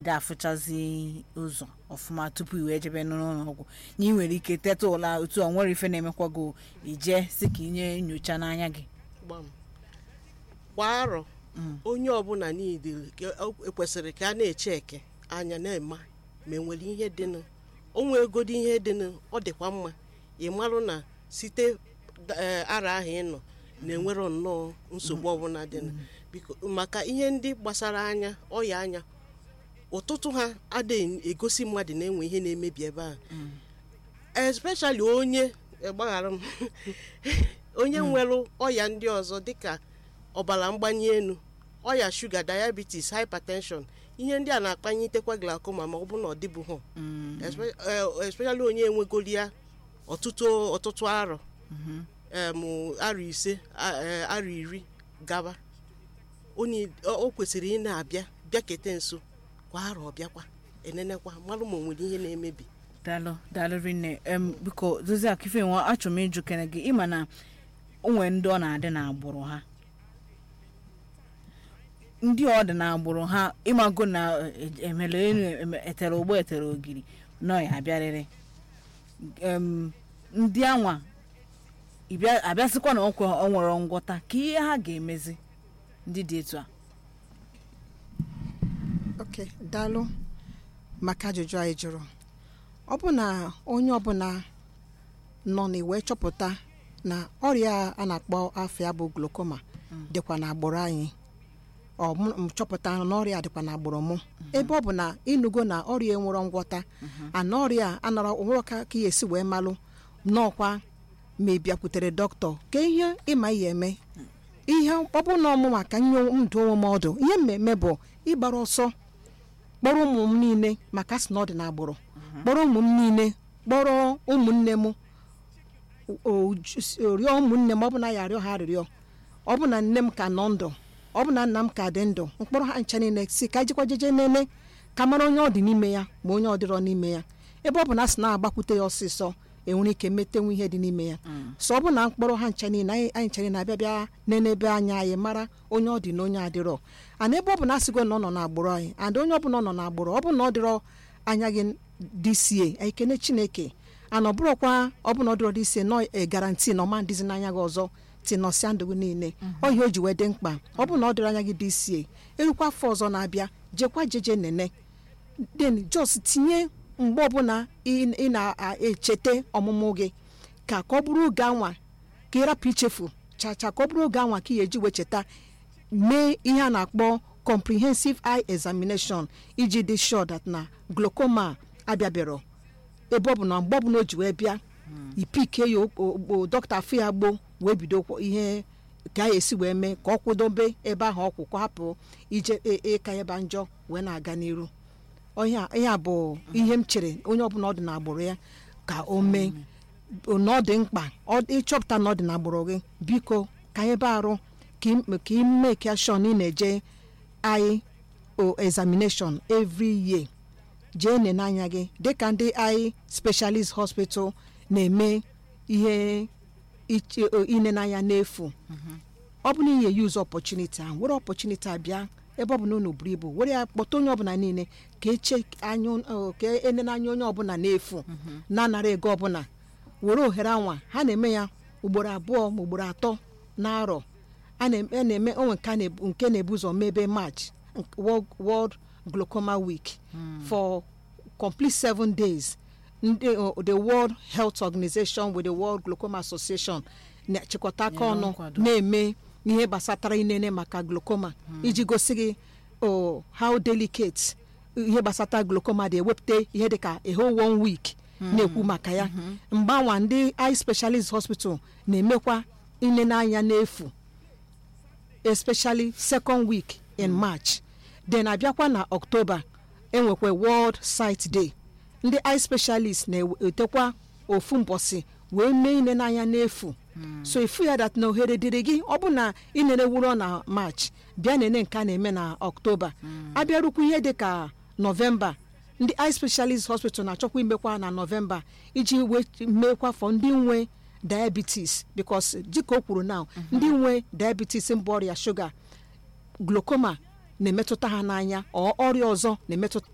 dị afụchazi ụzọ ọfụma tupu i wee jebe n'ụlọ ọgwụ na ị nwere ike teta ụla otu ọ nwere ife na-emekwa gị ije si ka inye nyocha n'anya gị gbam kwa arọ onye ọbụla niile ka- o- ekwesịrị ka a na-eche eke anya na-ema ma enwere ihe dịnụ onwe egodi ihe dịnụ ọ dịkwa mma ị marụ na site eh, ara ahụ ị nọ na-enwero nnọọ nsogbu ọbụla dịnụ biko maka ihe ndị gbasara anya ọya anya ụtụtụ ha adịghị egosi mmadụ na-enwe ihe na-emebi ebe ahụ especially onye eh, gbaghara m onye nwere ọya ndị ọzọ dịka ọbara mgbali elu ọya shuga diabetes hypertension ihe ndị a na-akpanyitekwa glaucoma ma ọ bụ na ọ dịbụghị Espe- eh, especially onye enwegoli ya ọtụtụ ọtụtụ arọ em, arọ ise a- eh, arọ iri gaba onye o o kwesịrị ị na-abịa bịakete nso kwa arọ ọbịakwa enenekwa malụ ma o nwere ihe na-emebi daalụ daalụ rinne em biko dozie akife nwa achọrọ m ịjụ kene gị ịma na o nwere ndị ọ na-adị n'agbụrụ ha ndị ọ dị n'agbụrụ ha ịmago na eh, emere enu eme- etere ụgbọ etere ogiri nọ ya abịarịrị em ndị anwa ịbịa- abịasịkwa na ọkwa ọ nwere ngwọta ka ihe ha ga-emezi ndị dị etu a ok daalụ maka ajụjụ anyị jụrụ ọ bụ na onye ọbụla nọ n'iwe chọpụta na ọrịa a na-akpọ afọ ya bụ glukoma dịkwa n'agbụrụ anyị ọ mụ m chọpụta na ọrịa dịkwa n'agbụrụ mụ ebe ọ bụ na ịnụgo na ọrịa enwero ngwọta ana ọrịa anara onwere ka ka ya esi wee malụ n'ọkwa ma ị bịakwutere dọkịta ka ihe ịma ihe eme ihe ọ bụ na ọmụ maka nye ndụ onwe m ọdụ ihe mmemme bụ ịgbara ọsọ kpọrọ ụmụ m niile maka sị na ọ dị n'agbụrụ kpọrọ ụmụ m niile kpọrọ ụmụnne m o- o- rịọ ụmụnne m ọ bụ na ya arịọ ha arịrịọ ọ bụ na nne m ka nọ ndụ ọ bụ na nna m ka dị ndụ mkpọrọ ha ncha niile si ka jikwa jeje nene ka mara onye ọ dị n'ime ya ma onye ọ dịrọ n'ime ya ebe ọ bụ na a sị na-agbakwute ya ọsịsọ enwere ike metenwu ihe dị n'ime ya so ọ bụ na mkpọrọ ha ncha niile anyị anyị ncha niile abịa bịa nenebe anya anyị mara onye ọ dị na onye adịrọ ana ebe ọ bụ na asịgo na ọ nọ n'agbụrụ anyị and onye ọ bụla ọ nọ n'agbụrụ ọ bụ na ọ dịrọ anya gị dịsie anyị kene chineke ana ọ bụrụkwa ọ bụ na ọ dịrọ dịsie nọ e garanti na ọma dịzi n'anya gị ọzọ tinọsịa ndụ gị niile ọ ihe o ji wee dị mkpa ọ bụ na ọ dịrọ anya gị dịsie erukwa afọ ọzọ na-abịa jekwa jeje nene den jos tinye mgbe ọbụla ị ị na-echeta ọmụmụ gị ka ka ọ bụrụ oge anwa ka ị rapụ ichefu chacha ka ọ bụrụ oge anwa ka ị ga-eji wee cheta mee ihe a na-akpọ comprehensive eye examination iji dị sure that na glaucoma abịabịarọ ebe ọ bụ na mgbe ọbụla o ji wee bịa ipike ya okpo dọkịta afọ ya gbo wee bido kwọ- ihe ka a esi wee mee ka ọ kwụdobe ebe ahụ ọkwụ ka ọ hapụ ije e- ịka ebe njọ wee na-aga n'iru ihe a- ihe a bụ ihe m chere onye ọbụla ọ dị n'agbụrụ ya ka o mee na ọ dị mkpa ọ- ịchọpụta na ọ dị n'agbụrụ gị biko ka anyị be arụ ka ị- ka ị make sure na ị na-eje eye o examination every year jee nene anya gị dịka ndị eye specialist hospital na-eme ihe iche- o- inene anya n'efu ọ bụ na ihe use opportunity ahụ were opportunity a bịa ebe ọ bụ na unu buru ibu were ya kpọta onye ọbụla niile ka eche anya ọ, ka enene anya onye ọbụla n'efu na-anara ego ọbụla were ohere anwa ha na-eme ya ugboro abụọ ma ugboro atọ n'arọ a na- a na-eme onwe nke a na-ebu- nke na-ebu ụzọ mebe march World, World Glaucoma Week for complete seven days ndị uh, the World Health Organization with the World Glaucoma Association na-achịkọta aka Nyere ọnụ nkwado. na-eme ihe gbasatara inene maka glaucoma iji gosi gị oh, how delicate ihe gbasata glaucoma dị ewepụta ihe dịka a whole one week na-ekwu maka ya mgbanwa ndị eye specialist hospital na-emekwa inene anya n'efu especially second week in march then abịakwa na october enwekwa world sight day ndị eye specialist na-etekwa ofu mbọsị wee mee ine n'anya n'efu so ifu ya dat na ohere dịrị gị ọ bụ na inene wuro na march bịa nene nke a na-eme na october abịarukwu ihe dịka novemba ndị eye specialist hospital na-achọkwa imekwa na novemba iji wee meekwa fọ ndị nwe diabetes because dịka o kwuru now ndị nwe diabetes mbụ ọrịa shuga glaucoma na-emetụta ha n'anya ọ ọrịa ọzọ na-emetụta